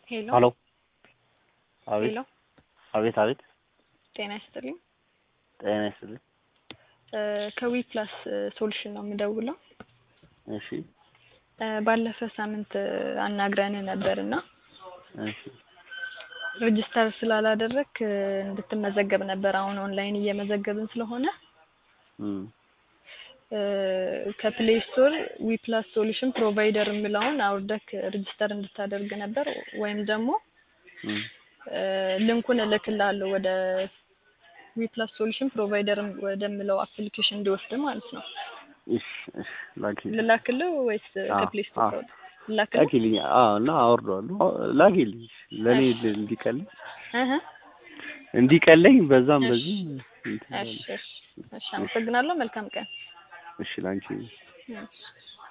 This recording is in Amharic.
ሄሎ ሄሎ አቤት ሄሎ አቤት አቤት ጤና ይስጥልኝ። ጤና ይስጥልኝ። ከዊ ፕላስ ሶሉሽን ነው የምደውለው። እሺ እ ባለፈ ሳምንት አናግረን ነበር እና እሺ ሬጅስተር ስላላደረግክ እንድትመዘገብ ነበር። አሁን ኦንላይን እየመዘገብን ስለሆነ እም እ ከፕሌይ ስቶር ዊ ፕላስ ሶሉሽን ፕሮቫይደር የሚለውን አውርደክ ሬጅስተር እንድታደርግ ነበር ወይም ደግሞ እም እ ልንኩን እልክልሃለሁ ወደ ዊ ፕላስ ሶሉሽን ፕሮቫይደር ወደሚለው አፕሊኬሽን እንዲወስድ ማለት ነው። እሺ እሺ ላኪልኝ ልላክልህ ወይስ አዎ፣ ከፕሌይ ስቶር አዎ። ታወጣ? ልላክልህ? ላኪልኝ። አዎ እና አወርደዋለሁ። ላኪልኝ ለእኔ እንዲቀለኝ እህ እንዲቀለኝ በዛም እሺ። በዚህ እንትን እሺ እሺ እሺ። አመሰግናለሁ። መልካም ቀን። እሺ ላንቺ እሺ